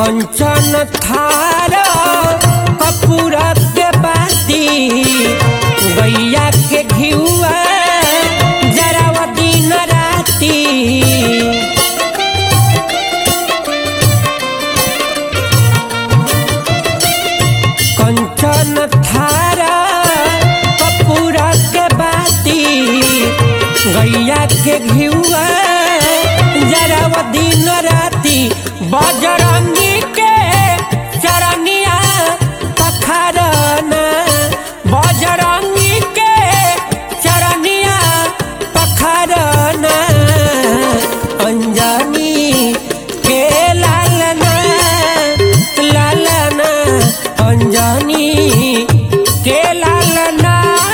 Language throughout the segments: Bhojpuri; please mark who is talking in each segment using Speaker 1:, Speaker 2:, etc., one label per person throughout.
Speaker 1: कंचन थार कपूर के बाती गैया के घिउआ जराव दिन राती कंचन थारा कपूर के बाती गैया के घिउआ जराव दिन राती बजरंगी के चरनिया पखरना बजरंगी के चरनिया पखरना अंजनी के लालना लालना अंजनी के लालना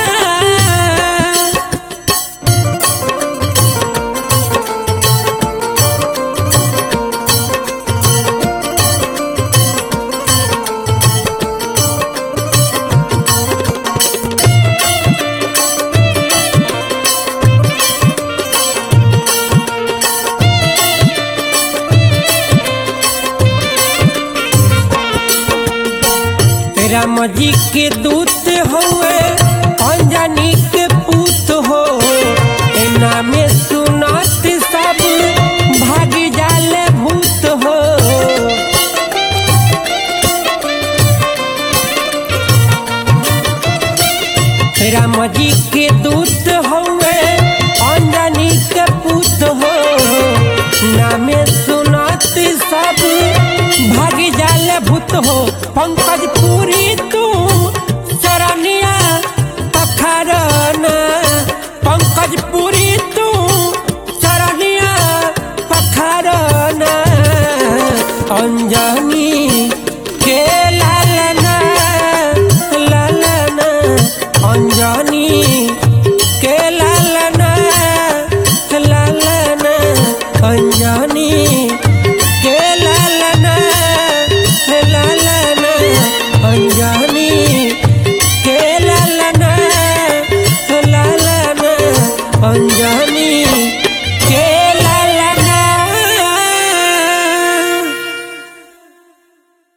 Speaker 1: राम जी के दूत हुए अंजनी के पूत हो ए नामे सुनत सब भाग जाले भूत हो राम जी के दूत हुए अंजनी के पूत हो नामे सुनत सब भाग जाले भूत हो पंकज पूरी तू चरनिया पखरना पंकज पूरी तू चरनिया पखरना अंजनी